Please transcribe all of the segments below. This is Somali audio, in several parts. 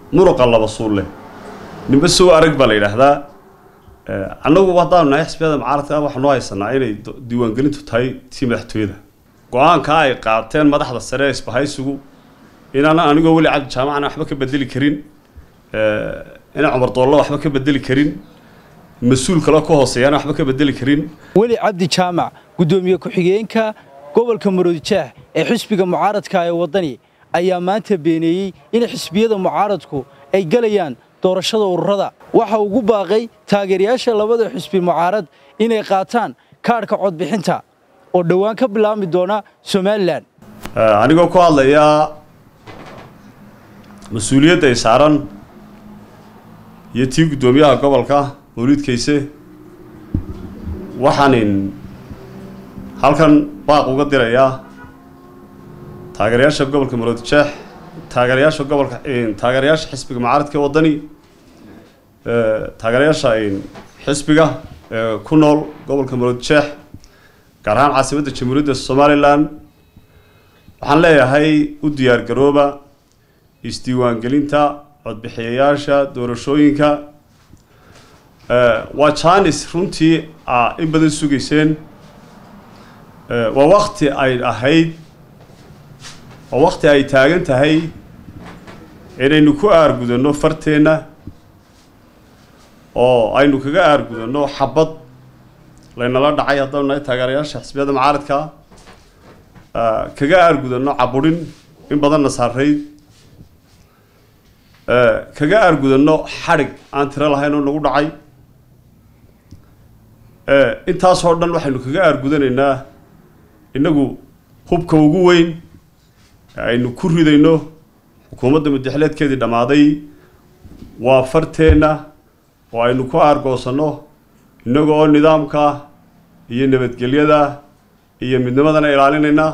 muruqa laba suulle nimbe sow arag baa la yidhaahdaa annagu haddaanu nahay xisbiyada mucaaradka waxaa noo haysanaa inay diiwaangelintu tahay tii madaxtooyada go-aankaa ay qaateen madaxda sare ee isbahaysigu inaanan anigoo weli cabdi jaamacana waxba ka bedeli karin inaan cumar doollo waxba ka bedeli karin mas-uul kaloo ka hooseeyaana waxba ka bedeli karin weli cabdi jaamac guddoomiye ku-xigeenka gobolka maroodijeex ee xisbiga mucaaradka ee waddani ayaa maanta beeneeyey in xisbiyada mucaaradku ay gelayaan doorashada ururada waxa ugu baaqay taageerayaasha labada xisbi mucaarad inay qaataan kaadhka codbixinta oo dhowaan ka bilaabmi doona somalilan anigoo ku hadlayaa mas-uuliyadda ay saaran iyo tii guddoomiyaha gobolka mawliid kayse waxaanin halkan baaq uga dirayaa taageerayaasha gobolka maroodijeex taageerayaasha gobolka taageerayaasha xisbiga mucaaradka waddani taageerayaasha xisbiga ee ku nool gobolka maroodijeex gaar ahaan caasimadda jamhuuriyadda somalilan waxaan leeyahay u diyaar garooba isdiiwaangelinta codbixiyayaasha doorashooyinka waa janis runtii a in badan sugayseen waa wakti ay ahayd waa wakti ay taagan tahay inaynu ku aargudanno farteenna oo aynu kaga aargudanno xabad laynala dhacay haddanu nahay taageerayaasha xisbiyada mucaaradka kaga aargudanno caburin in badanna saarayd kaga aargudanno xadhig aan tiro lahayn oo nagu dhacay intaasoo dhan waxaynu kaga aargudanaynaa innagu hubka ugu weyn aynu ku ridayno xukuumadda muddaxileedkeedii dhammaaday waa farteenna oo aynu ku aargoosanno innaga oo nidaamka iyo nabadgelyada iyo midnimadana ilaalinayna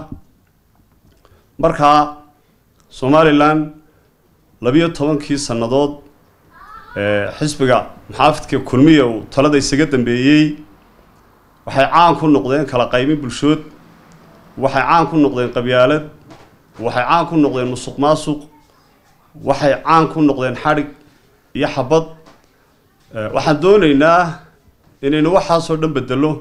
markaa somalilan labiyo tobankii sannadood xisbiga muxaafidka kulmiya uu talada isaga dambeeyey waxay caan ku noqdeen kala qaybin bulshood waxay caan ku noqdeen qabyaalad waxay caan ku noqdeen musuq maasuq waxay caan ku noqdeen xadhig iyo xabad waxaan doonaynaa inaynu waxaasoo dhan bedelo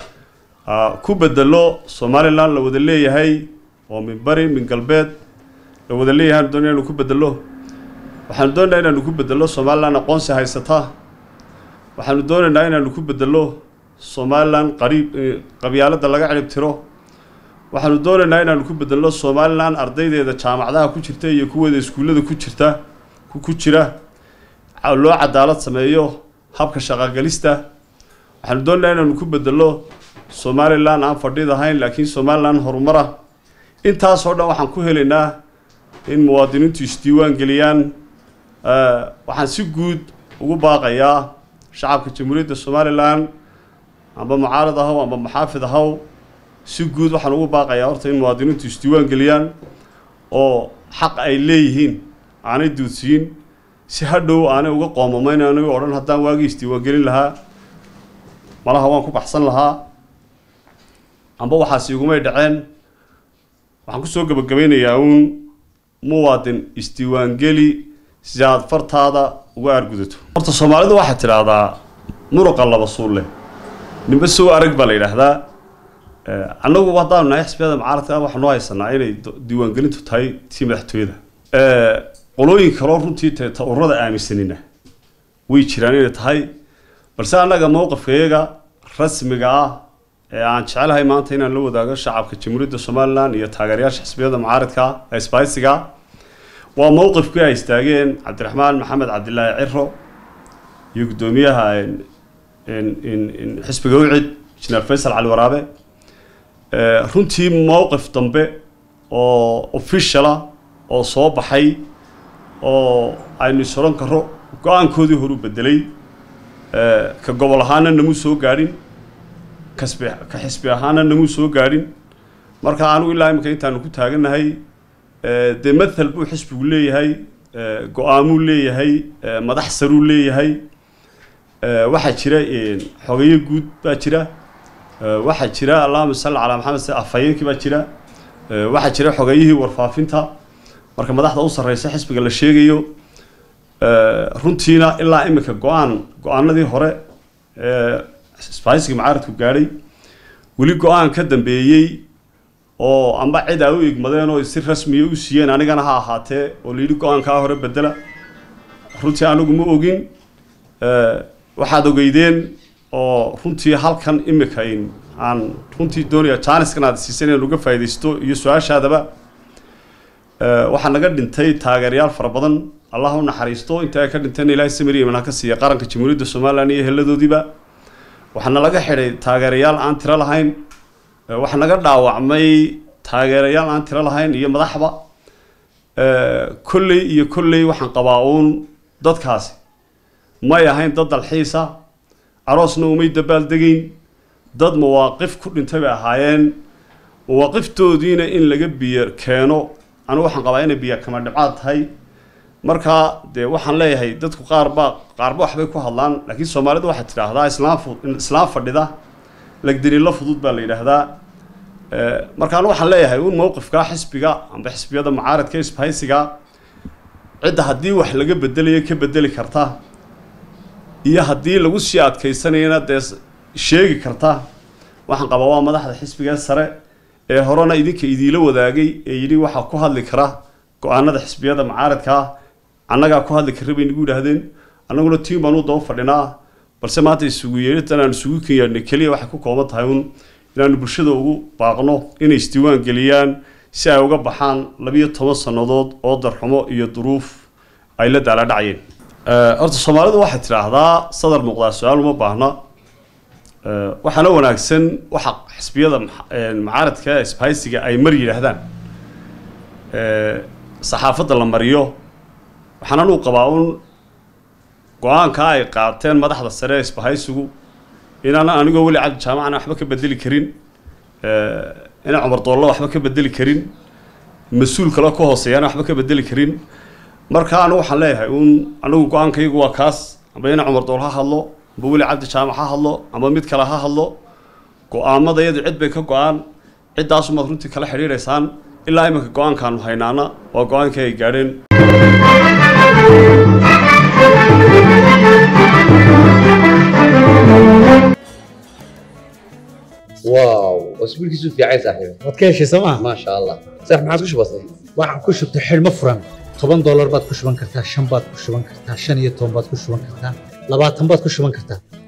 ku bedelo somalilan la wada leeyahay oo min bari min galbeed la wada leeyahay aan doonaya inanu ku bedelo waxaanu doonaynaa inaanu ku bedelo somalilan aqoonsi haysata waxaanu doonaynaa inaanu ku bedelo somalilan qariib qabyaaladda laga cirib tiro waxaanu doonaynaa inaanu ku bedelno somalilan ardaydeeda jaamacadaha ku jirta iyo kuweeda iskuullada ku jirta ku jira loo cadaalad sameeyo habka shaqagelista waxaanu doonaynaa inaanu ku bedelno somalilan aan fadhid ahayn laakiin somalilan horumara intaasoo dhan waxaan ku helaynaa in muwaadiniintu isdiiwaan geliyaan waxaan si guud ugu baaqayaa shacabka jamhuuriyadda somalilan amba mucaarad ahaw amba maxaafid ahaw si guud waxaan ugu baaqayaa horta in muwaadiniintu isdiiwaan geliyaan oo xaq ay leeyihiin aanay duudsiyin si hadhow aanay uga qoomamayn aniga odhan haddaan waagii isdiiwaan gelin lahaa malaha waan ku baxsan lahaa amba waxaas igumay dhaceen waxaan kusoo gebagabeynayaa uun muwaadin isdiiwaangeli si aad fartaada uga aargudato horta soomaalidu waxaad tidhaahdaa muruqa laba suulle nimbe sow arag baa la yidhaahdaa annagu haddaanu nahay xisbiyada mucaaradka waxaa noo haysanaa inay diiwaangelintu tahay tii madaxtooyada qolooyin kaloo runtii ta ururada aaminsanina way jiraan inay tahay balse annaga mowqifkayaga rasmiga ah ee aan jecelahay maanta inaan la wadaago shacabka jamhuuriyadda somalilan iyo taageerayaasha xisbiyada mucaaradka ee sbiciga waa mowqifkii ay istaageen cabdiraxmaan maxamed cabdilaahi ciro iyo guddoomiyaha xisbiga ucid injineer faysal cali waraabe runtii mowqif dambe oo officiala oo soo baxay oo aynu isoran karo go-aankoodii horu bedelay ka gobol ahaana namuu soo gaadhin kasbi ka xisbi ahaana namuu soo gaadhin marka anigu ilaa imika intaanu ku taagannahay dee mathal buu xisbigu leeyahay go-aamuu leeyahay madax saruu leeyahay waxaa jira xogeyo guud baa jira waxaa jira allahuma salli calaa maxamed se afhayeenkii baa jira waxaa jira xogeyihii warfaafinta marka madaxda u sarreysa xisbiga la sheegayo runtiina ilaa imika go-aan go-aanadii hore ee isbahaysiga mucaaradku gaadhay weli go-aan ka dambeeyey oo amba cid ay u igmadeen oo si rasmiya u siiyeen anigana ha ahaatee oo layidhi go-aankaa hore bedela runtii anigu ma ogin waxaad ogeydeen oo runtii halkan imika in aan runtii doonaya jaaniskan aad siisan inaan uga faaidaysto iyo su-aashaadaba waxaa naga dhintay taageerayaal fara badan allah u naxariisto inta ay ka dhinteen ilaahay samiri iman ha ka siiya qaranka jamhuuriyadda somalilan iyo heladoodiiba waxaana laga xidhay taageerayaal aan tiro lahayn waxaa naga dhaawacmay taageerayaal aan tiro lahayn iyo madaxba kolley iyo kolley waxaan qabaa uun dadkaasi may ahayn dad dalxiisa aroosna umay dabaaldegayn dad mawaaqif ku dhintay bay ahaayeen mawaaqiftoodiina in laga biyo keeno anigu waxaan qabaa inay biyo kama dhibcaad tahay markaa dee waxaan leeyahay dadku qaarbaa qaarba waxbay ku hadlaan laakiin soomaalidu waxay tidhaahdaa islaam islaam fadhida lagdaniilo fudud baa la yidhaahdaa marka anigu waxaan leeyahay un mowqifka xisbiga amba xisbiyada mucaaradka isbahaysiga cidda haddii wax laga bedelayo ka bedeli karta iyo haddii lagu sii adkaysanayana dee sheegi karta waxaan qabaa waa madaxda xisbiga sare ee horena idinka idiila wadaagay ee yidhi waxaa ku hadli kara go-aanada xisbiyada mucaaradkaa annagaa ku hadli kara bay nagu yidhaahdeen annaguna tiin baan u daba fadhinaa balse maanta isugu yeeritan aan isugu kenyaadnay keliya waxay ku kooban tahay un inaanu bulshada ugu baaqno inay isdiiwaan geliyaan si ay uga baxaan labiyo toban sannadood oo darxumo iyo duruuf ay la daaladhacayeen horta soomaalidu waxay tidhaahdaa sadar muuqdaa su-aal uma baahna waxaana wanaagsan waxa xisbiyada mucaaradka isbahaysiga ay mar yidhaahdaan saxaafadda la mariyo waxaan anuu qabaa un go-aanka ay qaateen madaxda sare ee isbahaysigu inaan anigoo weli cabdi jaamacana waxba ka bedeli karin inaan cumar doollo waxba ka bedeli karin mas-uul kale ka hooseeyana waxba ka bedeli karin marka anigu waxaan leeyahay un anigu go-aankaygu waa kaas amba ina cumar dool ha hadlo amba weli cabdi jaamac ha hadlo amba mid kale ha hadlo go-aamada iyadu cid bay ka go-aan ciddaasumaad runtii kala xidhiidhaysaan ilaa iminka go-aankaanu haynaana waa go-aankii ay gaadheen واو اسبوع كيسو في عايز صاحبي waad ka heshay sooma ما شاء الله صح ما عادش بسيط waxaan ku shubtay xidhmo furan toban doolar baad ku shuban kartaa shan baad ku shuban kartaa shan iyo toban baad ku shuban kartaa labaatan baad ku shuban kartaa